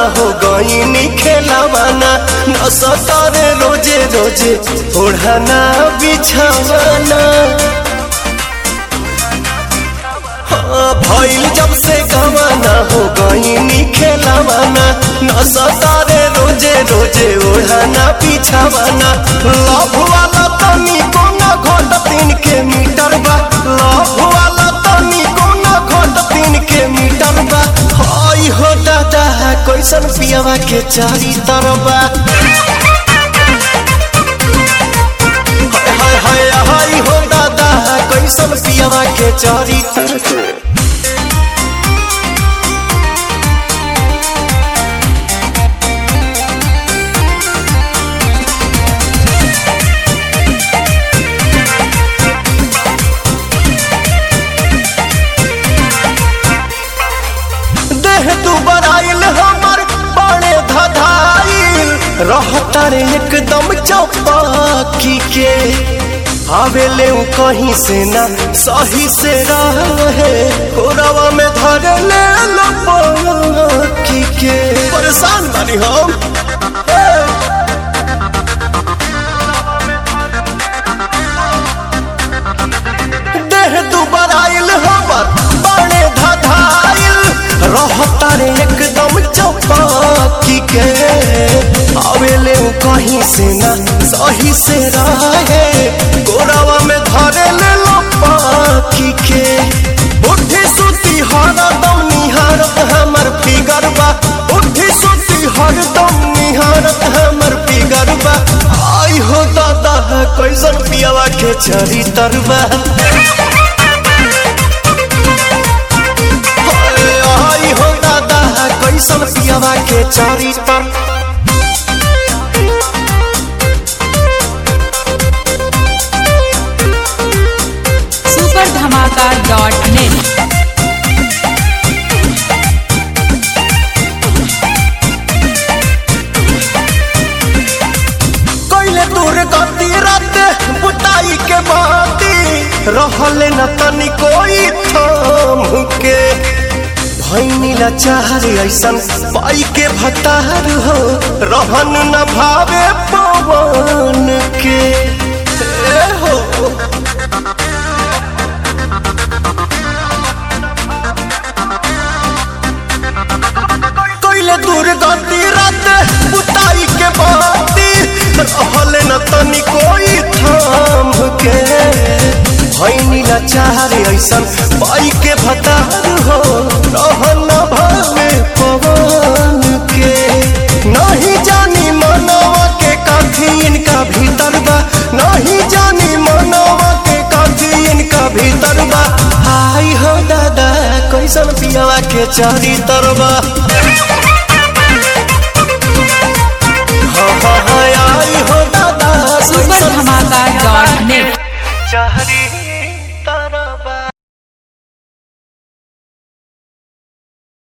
हो गईनी खेलावाना न सतारे रोजे रोजे ओढ़ाना बिछावाना हाँ, भइल जब से गवाना हो गईनी खेलावाना न सतारे रोजे रोजे ओढ़ाना बिछावाना लव वाला तनी कोना घोट तीन के मीटर बा लव वाला तनी कोना घोट तीन के मीटर बा हाय हो दादा कैसन पियावा के चारी तरबा हाय हाय हाय हाय हो दादा कैसन पियावा के चारी तरबा देह तू बराइल हमर बड़े धधाइल रहता रे एकदम चौपाकी के आवेले उ कहीं से ना सही से रहे कोरवा में धर ले लपकी के परेशान बानी हम ए! देह दुबर आइल हमर बड़े धधाइल रहता रे एकदम चौपाकी के आवेले उ कहीं से ना सही से रहे गोरावा में धरे ले लो पाकी के उठी सुती हरदम निहारत हमर फिगर बा उठी सुती हरदम निहारत हमर फिगर बा आई हो दादा कैसन पियावा के चरी तरबा आई हो दादा कैसन पियावा के चारी तर सुपर धमाका डॉट नेट कैले दूर गति रात बुताई के बाती रहले न तनी कोई थाम के भैनी लाचार ऐसन पाई के भतार हो रहन न भावे पवन के ए हो कैले दूर गति रात बुताई के बाती रहले न तनी कोई थाम के भैनी लाचार ऐसन पाई के भतार हो रहन न भावे पवन के नहीं जानी मनवा के काठी इनका भीतर बा नहीं जानी मनवा के काठी इनका भीतर बा हाय हो दादा कैसन पियावा के चारी तरबा हाँ हाँ हाँ आई हो दादा सुपर कैसन धमाका डॉट नेट चारी